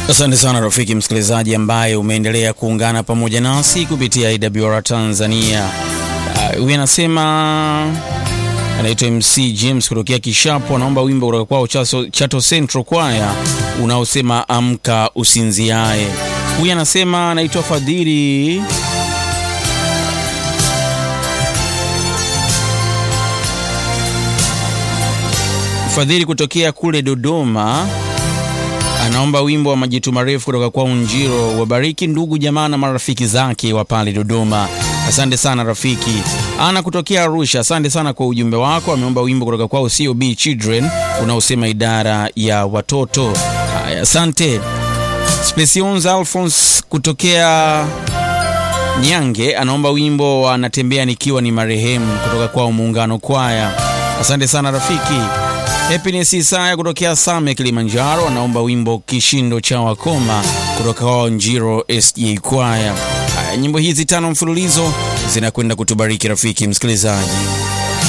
Asante sana rafiki msikilizaji ambaye umeendelea kuungana pamoja nasi kupitia AWR Tanzania. Huyu uh, anasema anaitwa MC James kutokea Kishapo, anaomba wimbo kutoka kwao Chato, Chato Central Choir unaosema amka usinziae. Huyu anasema anaitwa Fadhili Fadhili kutokea kule Dodoma anaomba wimbo wa majitu marefu kutoka kwa Unjiro. Wabariki ndugu jamaa na marafiki zake wa pale Dodoma. Asante sana rafiki. Ana kutokea Arusha, asante sana kwa ujumbe wako. Ameomba wimbo kutoka kwao COB Children unaosema idara ya watoto. Haya, asante. Specions Alphonse kutokea Nyange anaomba wimbo wa natembea nikiwa ni marehemu kutoka kwao Muungano Kwaya. Asante sana rafiki. Happiness Isaya kutokea Same Kilimanjaro anaomba wimbo kishindo cha wakoma kutoka kwao Njiro SJ Kwaya. Haya, nyimbo hizi tano mfululizo zinakwenda kutubariki rafiki msikilizaji.